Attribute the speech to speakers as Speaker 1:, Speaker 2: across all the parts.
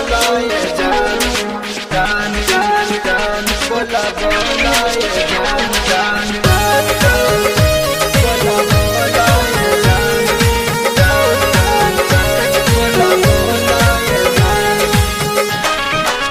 Speaker 1: बोला ये जान जान जान जान बोला बोला ये जान जान जान जान बोला बोला ये जान जान जान जान बोला बोला ये जान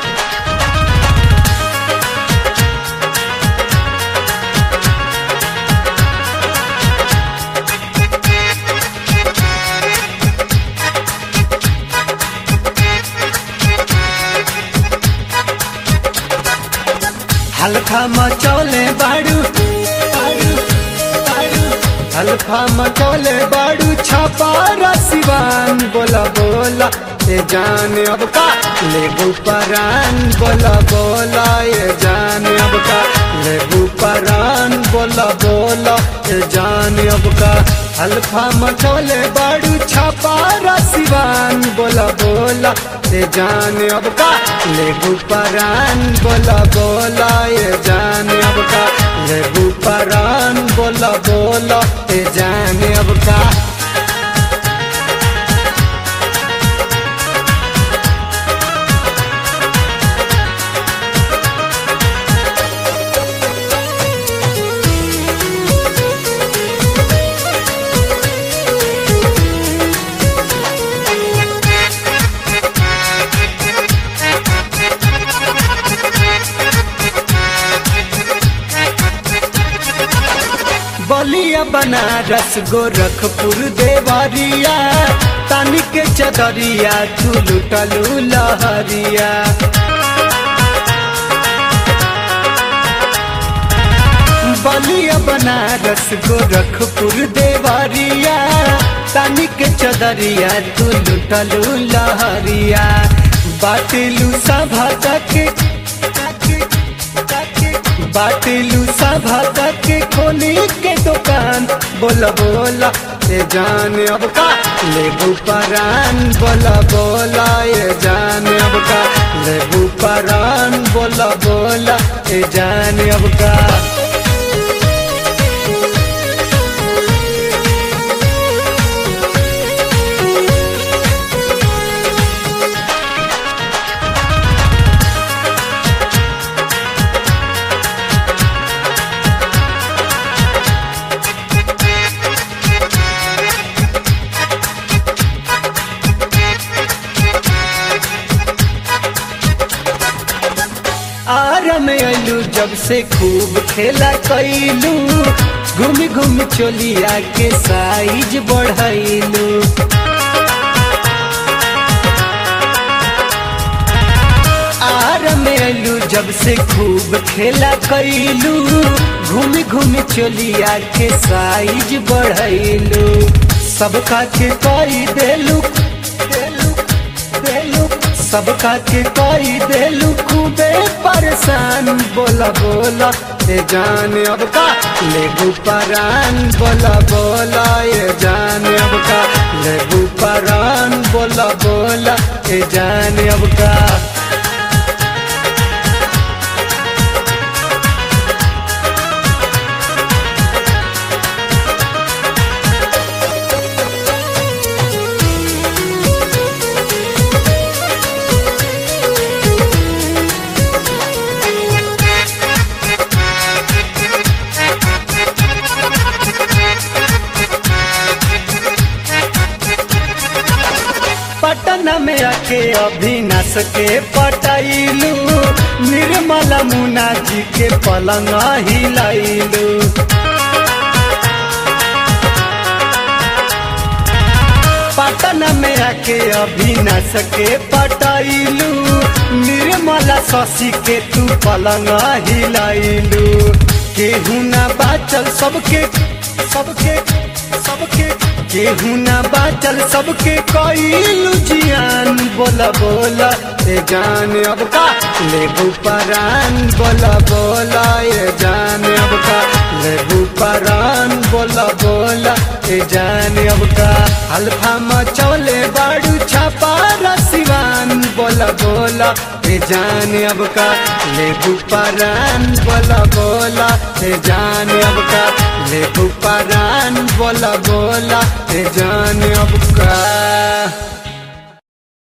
Speaker 1: हल्का मचौले बाड़ू बाड़ू बाड़ू हल्का मचौले बाड़ू छापा रसिवान बोला बोला ये जान अब का लेबू परान बोला बोला ये जान अब का लेबू परान बोला बोला ये जान अब का हल्का मचौले बाड़ू छापा रसिवान बोला बोला ये जान अब का लेबू परान बोला बोला ये जान अब का लेबू परान बोला बोला ये जान अब का बलिया बनारस गोरखपुर देवरिया तानी के चदरिया तू लुटलू लहरिया बलिया बनारस गोरखपुर देवरिया तानी के चदरिया तू लुटलू लहरिया बाटलू सभा तक बाटलू सभा तक खोली के दुकान बोला बोला ये जान अब का लेबू परान बोला बोला ये जान अब का लेबू परान बोला बोला ये जान अब का आरा में अलू जब से खूब खेला कैलू घूम घूम चोलिया के साइज बढ़ैलू आरा में अलू जब से खूब खेला कैलू घूम घूम चोलिया के साइज बढ़ैलू सबका के कई देलू देलू देलू सबका के कई देलू खूबे परेशान बोला बोला ये जान अब का लेबू परान बोला बोला ये जान अब का लेबू परान बोला बोला ये जान अब का पटना में आके अभिनाश के पटाइलू निर्मला मुना जी के पलंग हिलाइलू पटना में आके अभिनाश के पटाइलू निर्मला शशि के तू पलंग हिलाइलू केहू ना बाचल सबके सबके सबके केहू ना बाचल सबके कईलू जियान बोला बोला ए जान अब का लेबू परान बोला बोला ए जान अब का लेबू परान बोला बोला ए जान अब का हल्फा मचौले बाड़ू छापा रसिवान बोला बोला ए जान अब का लेबू परान बोला बोला ए जान अब का लेबू परान बोला बोला ए जान अब का